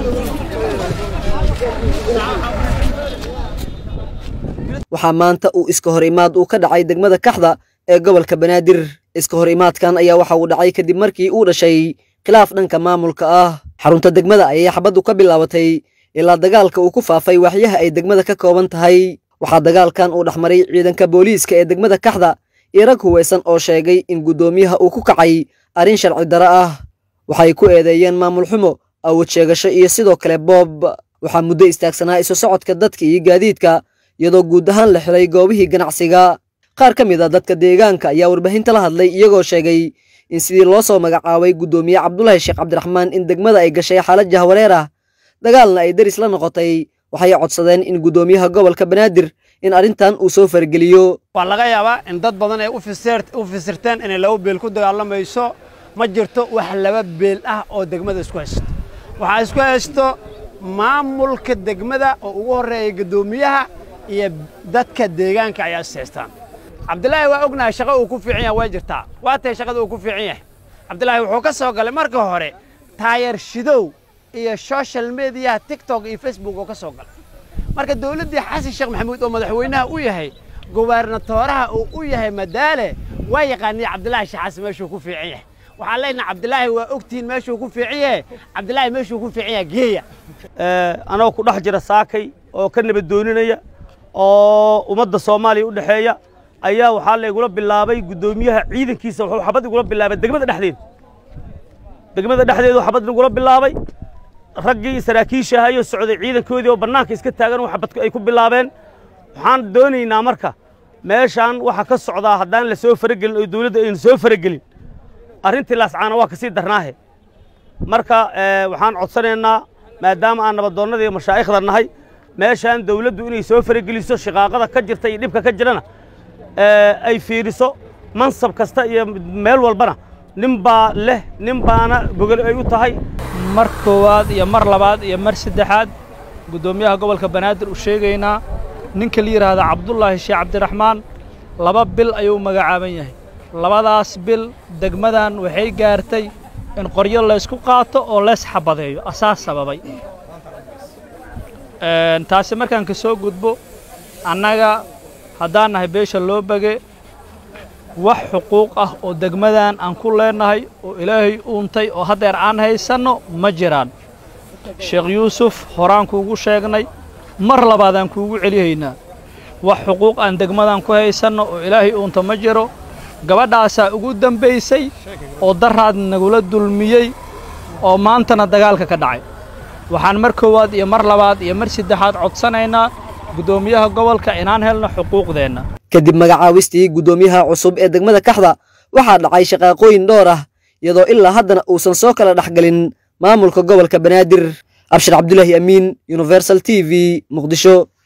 waxaa maanta uu iska hor imaad uu ka dhacay degmada kaxda ee gobolka banaadir iska hor imaadkan ayaa waxa uu dhacay kadib markii uu dhashay khilaaf dhanka maamulka ah xarunta degmada ayay xabaddu ka bilaabatay ilaa dagaalka uu ku faafay waaxyaha ay degmada ka kooban tahay waxaa dagaalkan uu dhexmaray ciidanka booliiska ee degmada kaxda iyo rag huwaysan oo sheegay in guddoomiyaha uu ku kacay arrin sharci darro ah waxay ku eedeeyeen maamul xumo awood sheegasho iyo sidoo kale boob waxaa muddo istaagsanaa isu socodka dadka iyo gaadiidka iyadoo guud ahaan la xiray goobihii ganacsiga qaar ka mid a dadka deegaanka ayaa warbaahinta la hadlay iyagoo sheegay in sidii loo soo magacaabay guddoomiye cabdulaahi sheekh cabdiraxmaan in degmada ay gashay xaalad jahwareer ah dagaalna ay deris la noqotay waxay codsadeen in guddoomiyaha gobolka banaadir in arrintan uu soo fargeliyo waa laga yaabaa in dad badan ay u fisirteen inay laba beel ku dagaalamayso ma jirto wax laba beel ah oo degmada isku haysto waxaa isku haysto maamulka degmada oo ugu horreeya guddoomiyaha iyo dadka deegaanka ayaa is haystaan cabdilaahi waa ognahay shaqa uu ku fiican yahay way jirtaa waa tahay shaqada uu ku fiican yahay cabdilaahi wuxuu ka soo galay marka hore taayar shidow iyo social mediyaha tiktok iyo facebook oo ka soo galay marka dowladdii xasan sheekh maxamuud oo madaxweynaha u yahay gobernatooraha uu u yahay madaale waa yaqaaniya cabdilaahi shaxaas meeshuu ku fiican yahay waxaan leenahay cabdilaahi waa ogtihiin meeshuu ku fiican yahay cabdilaahi meeshuu ku fiican yahay geeya anagoo ku dhex jira saakay oo ka nabadooninaya oo ummadda soomaaliya u dhexeeya ayaa waxaa laygula bilaabay guddoomiyaha ciidankiisa wuxuu xabad igula bilaabay degmada dhexdeeda degmada dhexdeedu xabad igula bilaabay raggii saraakiisha ahayoo socday ciidankoodii oo bannaanka iska taagan oo xabad ay ku bilaabeen waxaan doonaynaa marka meeshaan waxa ka socdaa haddaan la soo faragelin oo dawladda aynu soo faragelin arrintii laascaana waa kasii darnaahe marka waxaan codsanaynaa maadaama aan nabadoonnada iyo mashaa'ikhda nahay meeshaan dawladdu inay soo farageliso shiqaaqada ka jirta iyo dhibka ka jirana ay fiiriso mansab kasta iyo meel walbana nin baa leh nin baana gogol ay u tahay mar koowaad iyo mar labaad iyo mar saddexaad guddoomiyaha gobolka banaadir u sheegaynaa ninka la yidhaahda cabdulaahi sheekh cabdiraxmaan laba bil ayuu magacaaban yahay labadaas bil degmadan waxay gaartay in qoryo laysku qaato oo leys xabadeeyo asaas sababay taasi markaan ka soo gudbo annaga haddaan nahay beesha loo bage wax xuquuq ah oo degmadan aan ku leennahay oo ilaahay uuntay oo haddeer aan haysanno ma jiraan sheekh yuusuf horaan kuugu sheegnay mar labaadaan kuugu celihaynaa wax xuquuq aan degmadan ku haysanno oo ilaahay uunta ma jiro gabadhaasaa ugu dembaysay oo daraad nagula dulmiyey oo maantana dagaalka ka dhacay waxaan mar koowaad iyo mar labaad iyo mar saddexaad codsanaynaa guddoomiyaha gobolka inaan helno xuquuqdeenna kadib magacaawistii guddoomiyaha cusub ee degmada kaxda waxaa dhacay shaqaaqooyin dhowr ah iyadoo ilaa haddana uusan soo kala dhexgelin maamulka gobolka banaadir abshir cabdulaahi amiin universal t v muqdisho